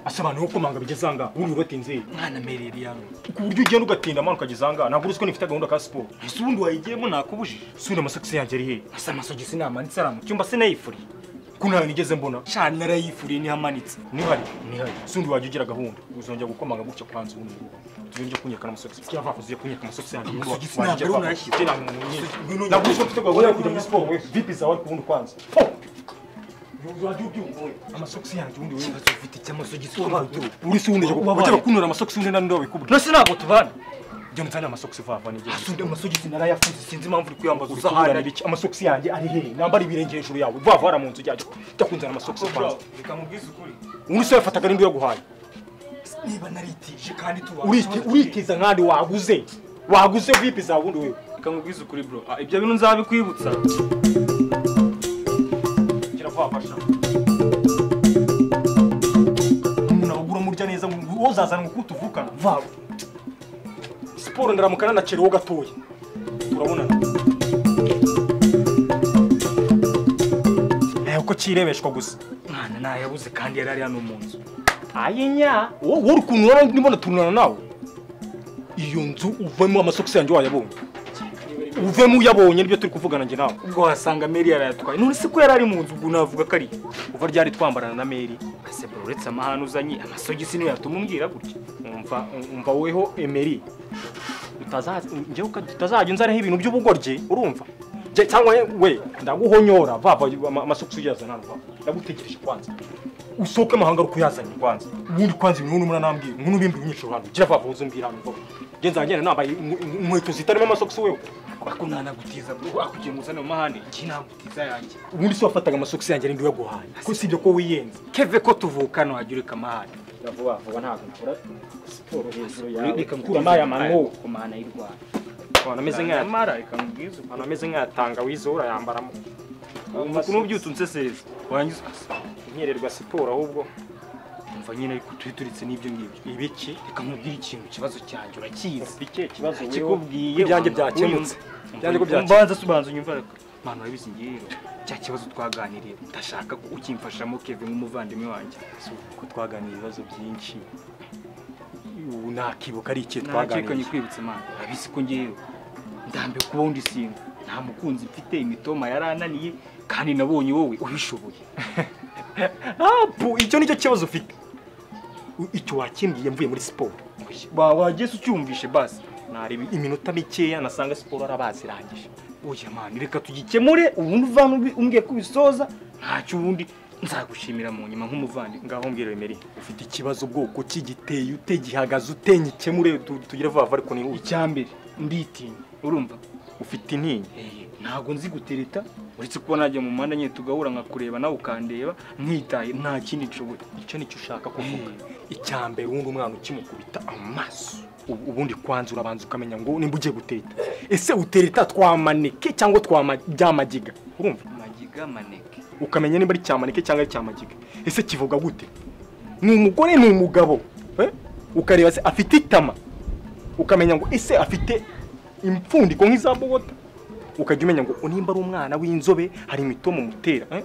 ese abantu bo kumanga bigeze ahangaha ubu ubatinze mwanemerere yaro ku buryo ugenda ugatinda amanuka ageze ahangaha ntabwo uzi ko nifite gahunda ka siporo ese ubundi wayigiyemo nakubujije sura amasogisi yanjye ari hehe asa amasogisi namanitse ari mu cyumba sinayifuriye ko ntayo nigeze mbona shana narayifuriye niho amanitse nihari nihari sundi wajya ugira gahunda uzongera gukomanga gutya kwanza ubundi tujya kunyeka amasogisi kya vafu uziye kunyeka amasogisi yanjye Amasogisi ntabwo ari unayashyize. ntabwo uzi ko mfite gahunda yo kujya muri siporo we vipi zawe ariko ubundi kwanza Po! wajya ubyumva we amasogisi yanjye ubundi we ufite icy'amasogisi uba ugiye uri se ubundi Wabaye. ujya kunura amasogisi ubundi nandi wabikubwira nose ntabwo tubana jya nzane amasogisi vava nige asundi amasogisi narayafunze sinzi impamvu uri kuyambaza uri uza aho kuburana ari ibiki amasogisi yanjye ari hehe nambara ibirenge hejuru yawe vavara mu nzu jya jya kunzana amasogisi kwanza reka mubwize ukuri ubundi se wafataga n'indi yaguhaye niba naritije kandi tubana Uriti- uritiza nkandi waguze waguze vipi zawe ubundi wewe reka mubwize ukuri bro Ah, ibyo bintu nzabikwibutsa kiravafasha umuntu awugura murya neza ngo uzazana ngo kutuvukana vawe siporo ndaramukana na cerewo gatoya turabonana Eh, uko kirebeshwa gusa mwana nayabuze kandi yari ari hano mu nzu ayinya wowe uri ukuntu waba ndimo natunana nawe iyo nzu uvemo amasogisi yanjye wayabonye uvemo uyabonye nibyo turi kuvugana njye nawe ubwo wasanga meri yarayatwaye none se ko yari ari mu nzu ubwo navuga ko ari uva ryari twambarana na meri ese bro uretse amahane uzanye amasogisi niyo yatuma umbwira gutya umva umva weho emeri utazaza- njyewe uka- utazajya unzanaho ibintu by'ubugoryi urumva Jye- cyangwa we- we ndaguhonyora vava ama- amasogisi uyazana hano, vava. ndagutegereje kwanza usohoke amahanga ari kuyazanye kwanza ubundi kwanza ibintu n'umuna nambwira umuntu ubimbi unyiciro hano gira vava uzumbira hano vava njye nzagenda nambaye ink- inkweto zitarimo amasogisi wewe akunanagutiza bro akugiye mu zane mu mahane iki nagutiza yanjye ubundi se wafataga amasogisi yanjye n'indi waguhaye ko si ibyo ko wiyenze keve ko tuvukana wajya ureka amahane vuba vuba ntabwo nakora siporo hejuru reka kuramo aya mano ku mahane y'u rwanda abantu ameze ameze nk'aya nk'ayamara reka mubwize abantu ameze nk'aya tangawizi urayambaramo ukuntu ubyutse unsesereza warangiza ukasa nkererwa siporo ahubwo umva nyine ariko turi turitse n'ibyo ngibyo ibiki reka mubwire ikintu ikibazo cyanjye urakizi ike kibazo kikubwiye ibyanjye wanga byakemutse kunyumva. ibyanjye ko byakemutse umbanza subanza unyumva reka mwana urabizi ngiye rero cya kibazo twaganiriye ndashaka ko ukimfashamo keve nk'umuvandimwe wanjye Si uko twaganira ibibazo byinshi ubu nakibuka ari icyo narakekanye twaganiriye kwibutsa imana urabizi ko ngewe ndambiwe kuba undi singa nta mukunzi mfite imitoma yarananiye kandi nabonye wowe ubishoboye apu icyo nicyo kibazo ufite U- icyo wakimbwiye mvuye muri siporo wageze ucyumvishe basi nareba iminota mikeya nasanga siporo arabazirangije oya mani reka tugikemure ubundi uvana ubi- umbwiye ko ubisoza ntacyo ubundi nzagushimira mu nyuma nk'umuvandimwe ngaho mbwira remeri ufite ikibazo ubwoko ki giteye ute gihagaze ute ngikemure tu- tugire vuba vuba ariko nihute icya mbere nditinya urumva ufite intinyi Eh, ntabwo nzi gutereta uretse kuba najya mu muhanda nyine tugahura nkakureba nawe ukandeba mwitaye nta kindi nshoboye icyo nicyo ushaka kuvuga icya mbere wundi umwana ukimukubita amaso ubu- ubundi kwanza urabanza ukamenya ngo nimba ugiye gutereta ese utereta twamaneke cyangwa twama- byamagiga urumva magiga maneke ukamenya nimba ari cyamaneke cyangwa ari cyamagiga ese kivuga gute ni umugore ni umugabo eh? ukareba se afite itama ukamenya ngo ese afite impfundiko nk'iza bogota ukajya umenya ngo nimba ari umwana w'inzobe hari imitomo mutera eh?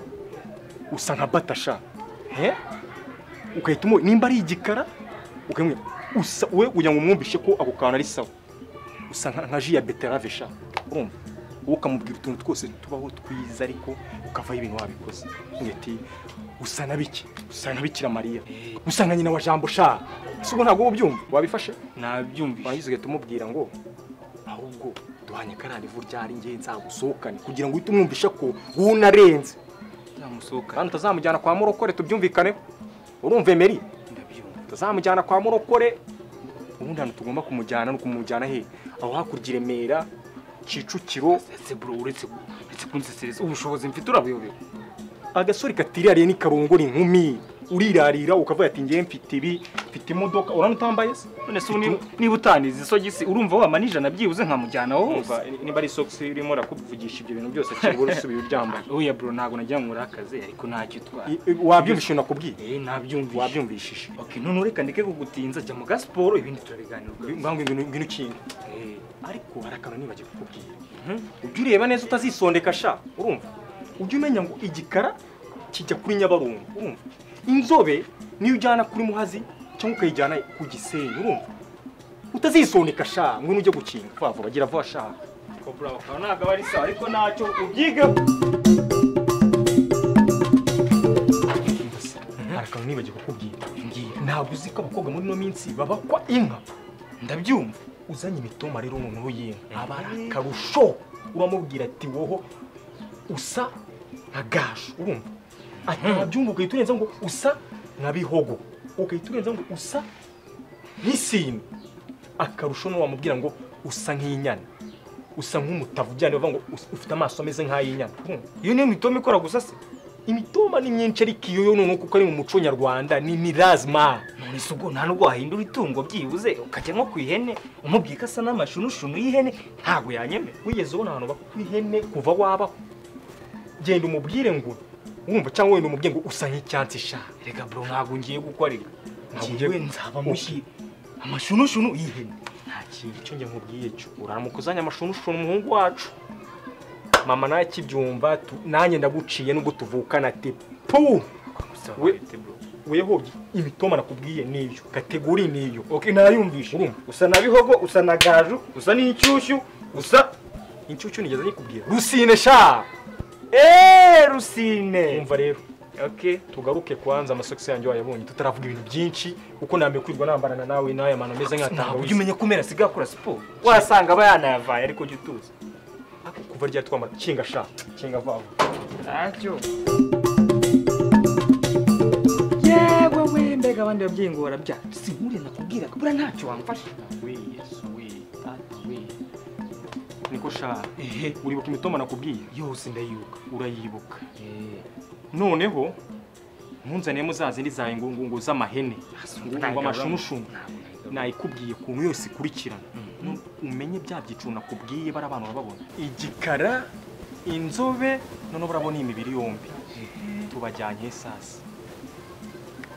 usa nka batasha eh? ugahita umu- nimba ari igikara ukamenya usa we kugira ngo umwumvishe ko ako kantu ari sawa usa nka nka ji ya beterave sha urumva wowe ukamubwira utuntu twose tubaho twiza ariko ukavaho ibintu wabikoze ugati usa na biki usa na bikira mariya usa nka nyina wa jambo sha ese ubwo ntabwo ubyumva wabifashe nabyumvise warangiza ugahita umubwira ngo ahubwo duhanye karani vu ryari ngewe nzagusohokane kugira ngo uhite umwumvishe ko wowe unarenze nzamusohokana kandi utazamujyana kwa murokore tubyumvikaneho urumva emeri ndabyumva tuzamujyana kwa murokore ubundi hantu tugomba kumujyana ni ukumujyana he aho hakurya i remera kicukiro ese bro uretse uretse kunsesereza ubushobozi mfite urabuyobewe agasore katirariye ni karongora inkumi urirarira ukavuga ati ngewe mfite ibi mfite imodoka urana utambaye se none se ubu niba- niba utanize isogisi urumva wamana ijana byibuze nkamujyana wowe Urumva, hose niba ari isogisi irimo arakuvugisha ibyo bintu byose kibura usubiye uryambaye oya bro ntabwo najya ngo urakaze ariko ntacyo utwaye I- i- wabyumvishe nakubwiye eh nabyumvise wabyumvishije okay none ureka ndeke kugutinza jya mu gasiporo ibindi turabiganirwa mbangwe ngwino ngwino ukinga eh ariko hari akantu nibagiwe kukubwira Mhm. ujye ureba neza utazisondeka sha urumva ujye umenya ngo igikara kijya kuri nyabarongo urumva inzobe niyo ujyana kuri muhazi cyangwa ukayijyana ku gisenyi urumva utazisondeka sha ngo nujye gukinga vuba vuba gira vuba sha kobura bakaba ntabwo aba ari sawa ariko ntacyo ubyigaho harakantu nibagirwa kukubwira ntabwo uzi ko abakobwa muri ino minsi babakwa inka ndabyumva uzanye imitoma rero noneho y'inka aba ari akarusho uramubwira ati woho usa nka gasho urumva atabyumva ugahita urenzaho ngo usa nka bihogo ugahita urenzaho ngo usa nk'isine akarusho ni wamubwira ngo usa nk'inyana usa nk'umutavu ujyana bavuga ngo us- ufite amaso ameze nk'ay'inyana urumva iyo niyo mitoma ikora gusa se imitoma ni myinshi ariko iyo yo noneho kuko ari mu muco nyarwanda ni ni razma none se ubwo nta nubwo wahindura itungo byibuze ukajya nko ku ihene umubwiye ko asa n'amashunushunu y'ihene ntabwo yanyemera wigeze ubona ahantu bakwa ihene kuva waba genda umubwire ngo wumva cyangwa wenda umubwire ngo usa nk'icyatsi sha reka bro ntabwo ngiye gukoreka Ntabwo ngiwe ngiye- nzaba Okay. mushyi amashunushunu y'ihene nta kintu icyo njye nkubwiye cyo uramuka uzanye amashunushunu umuhungu wacu mama nawe akibyumva tu- nanjye ndaguciye n'ubwo tuvukana ati pu gusa We- wahite bro wehobye imitoma nakubwiye n'ibyo kategori n'iyo ok nayumvishe Urumva? usa na bihogo usa na gaju usa n'inshyushyu usa inshucu nigeze nyikubwira rusine sha eee rusine umva rero ok tugaruke kwanza amasogisi yanjye wayabonye tutaravuga ibintu byinshi kuko namenye kwirirwa nambarana nawe n'aya mano ameze ntabwo nk'atangawizi ujya umenya ko umera asigaye akora siporo wasanga aba yanayavaye ariko jya utuza kuva ryari twamara kinga sha kinga vuba vuba ntacyo yewe we mbega abandi babyeyi ngo barabyara si nkuriya nakubwiraga buriya ntacyo wamfasha we yesu we tata we niko sha uribuka imitoma nakubwiye yose ndayuka urayibuka noneho ntunzaniyemo za zindi zawe ngo ngo ngo z'amahene ngo ngo amashunushunu nayikubwiye ukuntu yose ikurikirana Nu- umenye bya byiciro nakubwiye bari abantu barababona igikara inzobe noneho barabona iyi mibiri yombi tubajyanye sasa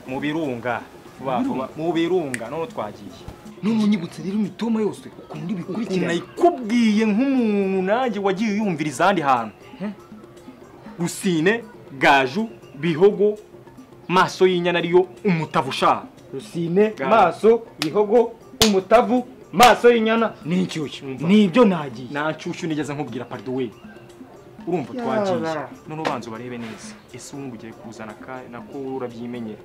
mu birunga vuba vuba mu birunga noneho twagiye none unyibutse rero imitoma yose ukuntu ibikurikirana nayikubwiye nk'umuntu nanjye wagiye uyumvira izandi hantu rusine gaju bihogo maso y'inyana ariyo umutavu ushaha rusine maso, bihogo umutavu maso y'inyana n'inshyushyu Umva. nibyo nagiye nta nshyushyu nigeze nkubwira parido we urumva twagiye none ubanza ubarebe neza ese ubundi ugiye kuzana ka- nako wowe urabyimenyera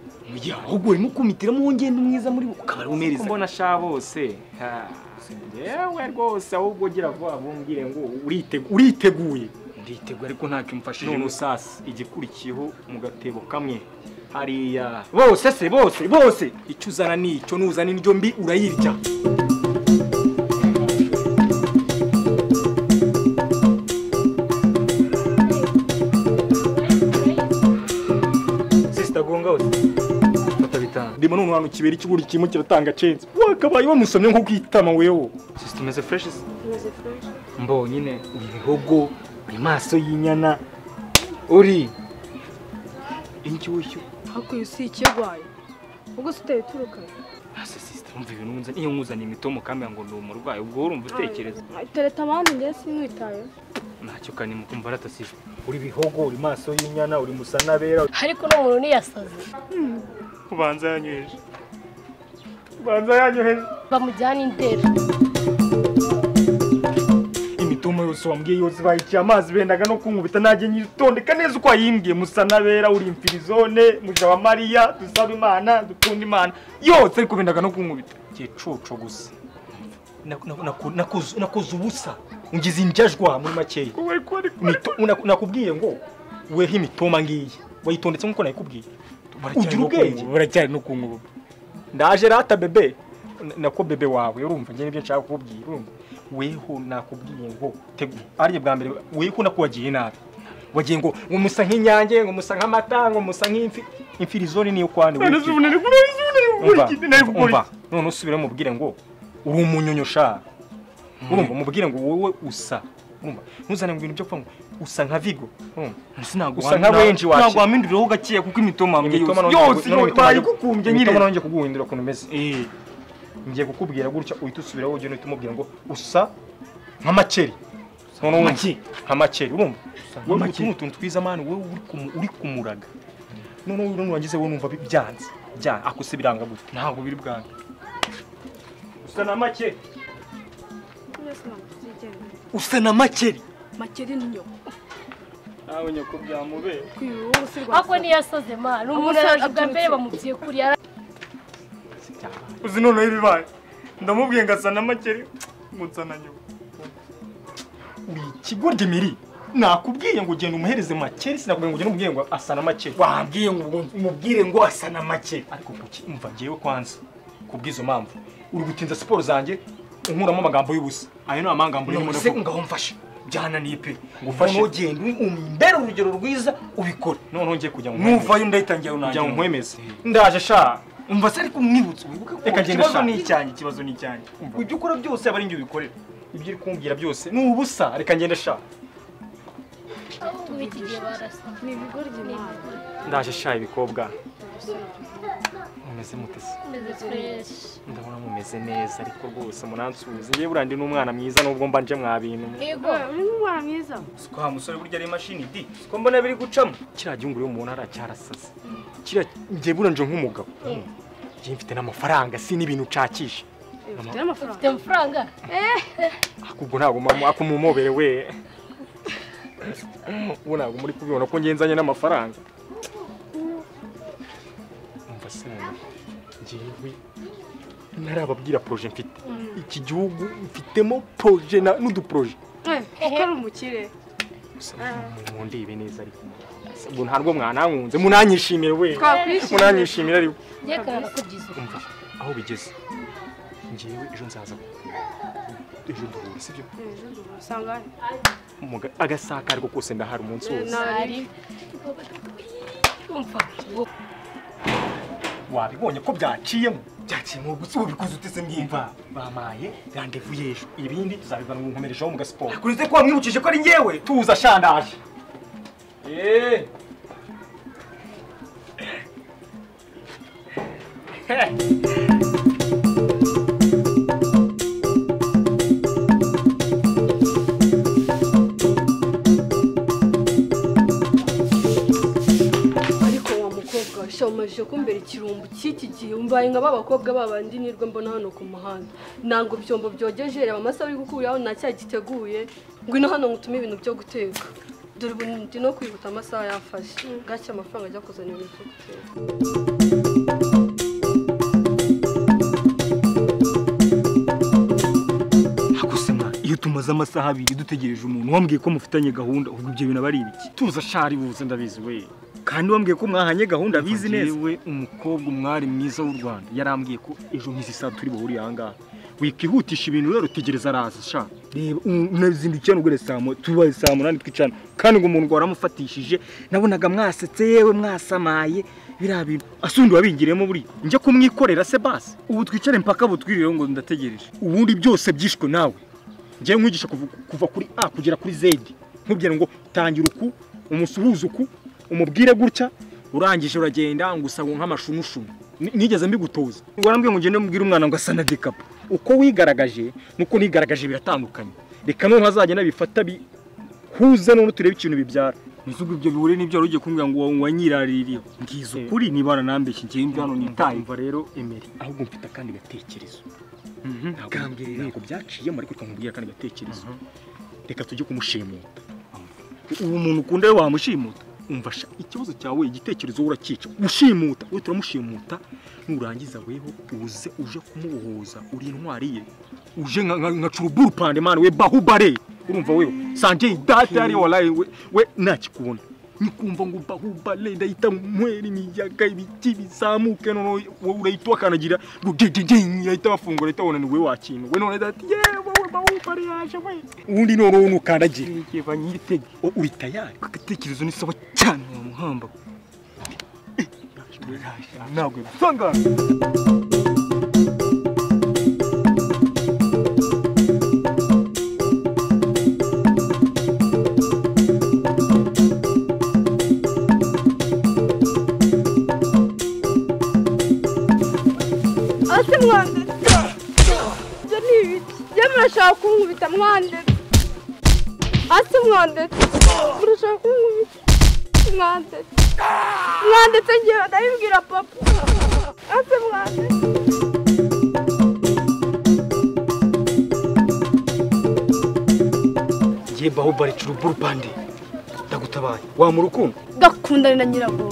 ahubwo urimo ukumitiramo uwo ngenda umwiza muri bo ukaba ari Ko umereza mbona sha bose ha, yewe rwose ahubwo ugira vuba bumbwire ngo urite- uriteguye nditeguye ariko ntacyo mfashije none usasi igikurikiyeho mu gatebo kamwe hariya bose se bose bose icyo uzana ni icyo nuzana indyo mbi urayirya sisita gonga hose fata bitanu ndimo none hantu kibera ikiguri kimwe kiratanga censi wakabaye bamusomye nko kwitama wewe sisita umeze fureshi se Meze fresh. mbonye nyine uri bihogo uri maso y'inyana uri inshyushyu Hakuyu si ikigwaye. Ubwo sitaye uturuka. ase sisita wumva ibintu nzana iyo nkuzaniye imitomo ukambwira ngo ni umurwayi ubwo urumva utekereza Tereta abandi njye sinkwitayeho. ntacyo kanima ukumva aratasije uri bihogo uri maso y'inyana uri musanabera ariko uno muntu ntiyasaze ubanza yanyweje ubanza yanyoheje bamujyana indera imitoma yose wambwiye yose bayikiye amazi bendaga no kunkubita najye nyitondeka neza uko wayimbwiye musanabera uri imfirizone muja wa mariya dusaba imana dukunda imana yose ariko bendaga no kunkubita gicucu gusa nakoze ubusa ungize injajwa muri makeya kuba ariko ari Mito- unaku- nakubwiye ngo weho imitoma ngiyi wayitondetse nk'uko nayikubwiye ugira ubwenge baracyari no kunkuba ndaje rata bebe N- nako bebe wawe urumva njye nibyo nshaka kukubwira urumva weho nakubwiye ngo tegu ari bwa mbere weho nakuwagiye nabi wagiye ngo ngo musa nk'inyange ngo musa nk'amata ngo musa nk'imfi imfirizoni niyo kwani none se wiki. ubu nari kubona Umva, nari kubona nari umva kubona umva. none usubire mubwire ngo uri umunyonyo sha urumva mubwire ngo wowe usa urumva ntuzane mu bintu byo kwanga usa nka vigo urumva Usa nka wenji wacu. ntabwo waminduriyeho gakeya kuko imitoma Iyo yanjye mitoma yose none- yose none mitoma yose ngiye- bayigukumbye nyine imitoma none ngiye kuguhindura ukuntu umeze Eh, ngiye kukubwira gutya uhita usubiraho ugenda uhita umubwira ngo usa nk'amakeri Noneho wumva, Make. nk'amakeri urumva wowe nk'amakeri. utuntu twiza mani wowe uri kumu- uri kumuraga noneho wowe uruntu wangize wowe numva bi- byanze byanga ako si biranga gute ntabwo biri bwange usa na makeri Mwese mama tuzigendere. usa na makeri Makeri niyo. nawe nyoko byamubera Kwiba wowe si rwa. ako niyo asaze ma ni umuntu Amasaro araje ubwa mbere aturutse. bamubwiye kuriya uzi noneho ibibaye ndamubwiye ngo asa na makeri nsa na nyoko ni ikigoryi miri nakubwiye ngo ugenda umuhereze makeri sinakubwiye ngo ugenda umubwiye ngo asa na makeri wambwiye ngo umubwire ngo asa na make ariko kuki umva ngewe kwanza kubw'izo mpamvu uri gutinza siporo zanjye unkuramo amagambo y'ubusa ayo ni amagambo urimo none se uravuga ngaho mfashe byananiye pe ufashe. noneho genda umbere urugero rwiza ubikore noneho ngiye kujya mu mpwemeze. nuvayo ndahitangira kujya mu unangira nkwemeze ndaje sha umva se ariko umwibutse wibuke ko Reka ngende ikibazo sha. ni icyanjye ikibazo ni icyanjye ibyo ukora byose aba ari njye ubikorera ibyo uri kumbwira byose ni ubusa reka ngende sha iki gihe barasa Ni ibigoryi mwana. ndaje sha ibikobwa mumeze mute se meze fureshi ndabona mumeze neza ariko rwose munansubize ngewe buriya ndi n'umwana mwiza nubwo mba nje mwa bintu yego Oya, Uri n'umwana mwiza. siko wa musore burya ari imashini di siko mbona biri gucamo kiriya gihugu rero umuntu aracyarasaze kiriya ngewe buriya nje nk'umugabo ngewe mfite n'amafaranga si n'ibintu ucakisha Eh, Ufite amafaranga. ufite amafaranga ahubwo ntabwo mama ako mumobere we ubu ntabwo muri kubibona ko ngenzanye n'amafaranga umva se mama ngewe ntarababwira poroje mfite iki gihugu mfitemo poroje na- n'uduporoje Eh, kuko ari umukire. gusa mundibe neza ariko ubu nta rwo mwanankunze munanyishimire we Twakwishimira. munanyishimire ariko ngiye kugana kurya izo umva aho bigeze ngewe ejo nzaza ku ejo duhura sibyo Usanga hari. Umuga- agasaha kariko kose ndahari umunsi wose Nari. umva wabibonye ko byaciyemo byakemura gusa ubikoze utese mbyimva bamaye randevu y'ejo ibindi tuzabibona mu nkomerejeho mu gasiporo kuretse ko wamwibukije ko ari njyewe tuza shandaje Eh. Ariko wa mukobwa sha umajije kumbera ikirumbu cy'iki gihe umbaye nka ba bakobwa babandi nirwe mbona hano ku muhanda ntabwo ibyombo byogeje reba amasaha uri gukuraho nta cyayi giteguye ngwino hano ngutume ibintu byo guteka dore ubu ndi no kwihuta amasaha yafashe gake amafaranga ajya kuzana ibintu byo guteka Akosema iyo tumaze amasaha abiri dutegereje umuntu wambwiye ko mufitanye gahunda ubwo ibyo bintu aba ari ibiki tuza shari buze ndabizi we kandi wambwiye ko mwahanye gahunda abizi neza we umukobwa umwari mwiza w'u rwanda yarambwiye ko ejo nk'izi saa turi buhurire aha ngaha wikwihutisha ibintu rero utegereza araza sha reba unazindukiye ubwo saa moya tubaye saa munani twicana kandi ngo umuntu waramufatishije nabonaga mwasetse yewe mwasamaye biriya bintu asundi wabingiriyemo buriya njya kumwikorera se basi ubu twicare mpaka butwirireho ngo ndategereje ubundi byose byishwe nawe ngewe nkwigisha kuva- kuva kuri a kugera kuri z nkubwira ngo tangira uku umusuhuza uku umubwire gutya urangije uragenda ngo usabwe nk'amashunushunu Ni- nigeze mbigutoza warambwiye ngo ugende mubwire umwana ngo asa na dekapo uko wigaragaje nuko nigaragaje biratandukanye reka noneho azajya nabifata bihuze noneho turebe ikintu bibyara nzi ubwo ibyo bihuriye n'ibyo wari ugiye kumbwira ngo wanyiraririyeho ngize ukuri niba waranambeshye ngewe ibyo hano nitaye umva rero emeri ahubwo mfite akandi gatekerezo Ntabwo- gambirira ntabwo byaciyemo ariko tukamubwira akandi gatekerezo reka tujye kumushimuta uwo muntu ukunda we wamushimuta umva sha ikibazo cyawe igitekerezo wowe urakica ushimuta we turamushimuta nurangiza weho uze uje kumubohoza uri intwari ye uje nka- nka- nka curubupande mani we bahubare urumva wewe sanje idate ari walayi we, we nakikubona nikumva ngo bahubare ndahita mwera imiyaga ibiti bizamuke noneho wowe urahita wakanagira rudededenyi ahita bafungura ahita babona ni wowe wakintu we none ati yewe we bahubare yaje we ubundi noneho ntukandagira igihe banyitege O- uri tayari agatekerezo ni sawa cyane wamuhamba ntabwo sanga ase mwandetse ibyo ni ibiki njye murashaka kunkubita mwandetse ase mwandetse murashaka kunkubita mwandetse mwandetse njyewe ndabibwira papa ngo baricura uburupande ndagutabaye wampa urukundo gakundane na nyiragongo